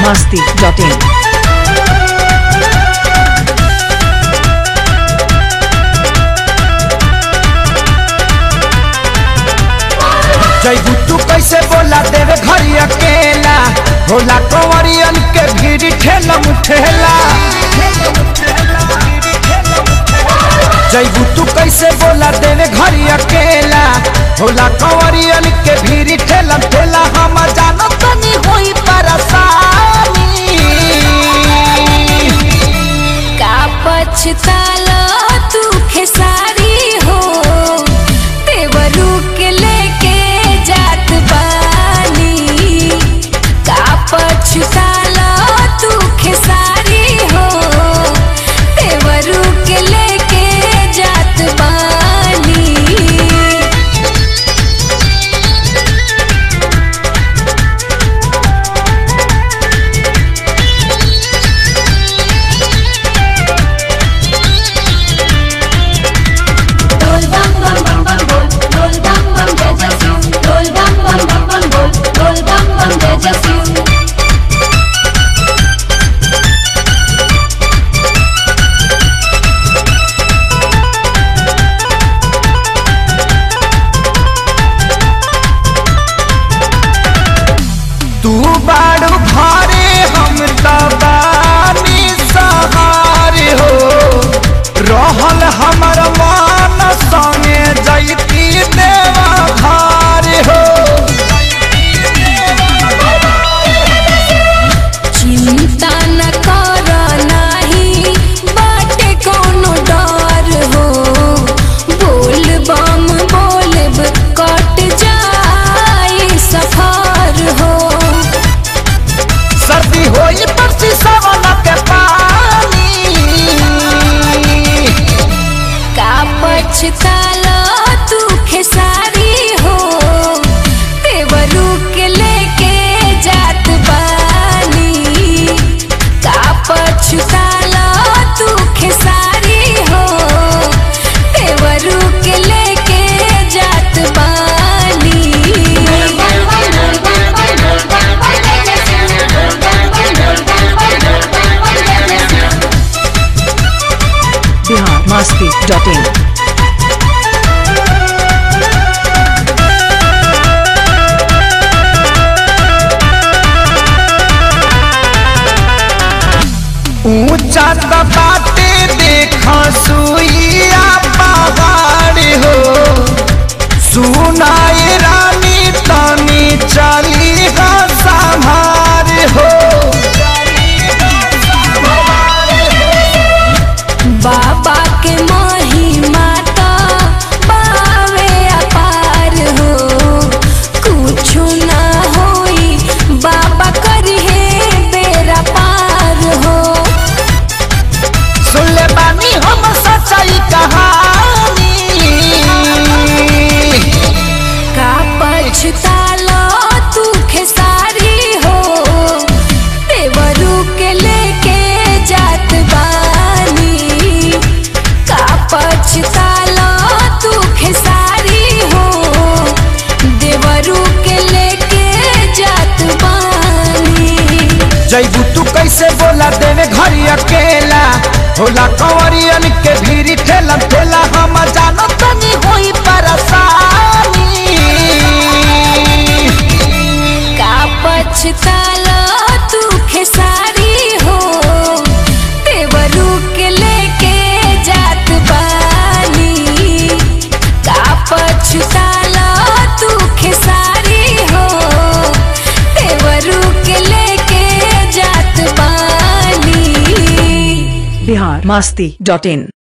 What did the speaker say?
masti.in. जैबू तू कैसे बोला देवे घरी अकेला होला कंवरियन के भीड़ ठेला मुठेला जैबू तू कैसे बोला देवे घरी अकेला होला कंवरियन के भीड़ ठेला ठेला हम जानो तनी होई परेशानी का पछताला तू खेसारी हो तेवरू के लेके जात बानी का पछताला तू खेसारी हो तेवरू के लेके जात बानी Dol bam bam bam bam bol, dol bam bam jai jai Shiv. Dol bam bam bam bam bol, dol bam bam jai jai Shiv. तू बाड़ू घरे हम तबानी सहारे हो रहल हमर मान संगे जैती देवा घरे हो चिंता न कर नाही बाटे कोनो डर हो बोल बम बोलब कट जाई सफर हो सर्दी होई परसी सवन के पानी का पछताला तू खेसारी हो तेवरू के लेके जात बानी का पछताला तू खेसारी हो तेवरू के लेके जात बानी Dol bam bam dol bam bam dol bam bam jai jai Shiv. Dol bam bam dol bam bam dol bam bam jai jai Shiv. Bihar masti.in. ऊंचा बाटे देखा सुइया पहाड़ हो सुनाई रानी तनी चली हा संभार हो बाबा के महिमा तो बावे अपार हो कुछु ना होई बाबा करिहे बेरा पार हो सुन ले बानी हम सच्चाई कहानी का पछतालो तू खेसारी हो तेवरू के लेके जात बानी का पछतालो तू खेसारी हो देवरू के लेके जात बानी जैबू तू कैसे बोला देवे घरी अकेला होला कंवरियन के भीड़ ठेला ठेला हम जानो तनी होई परेशानी का पछताला तू खेसारी हो तेवरू के लेके जात बानी का पछताला तू खेसारी हो तेवरू के लेके जात बानी Bihar masti.in.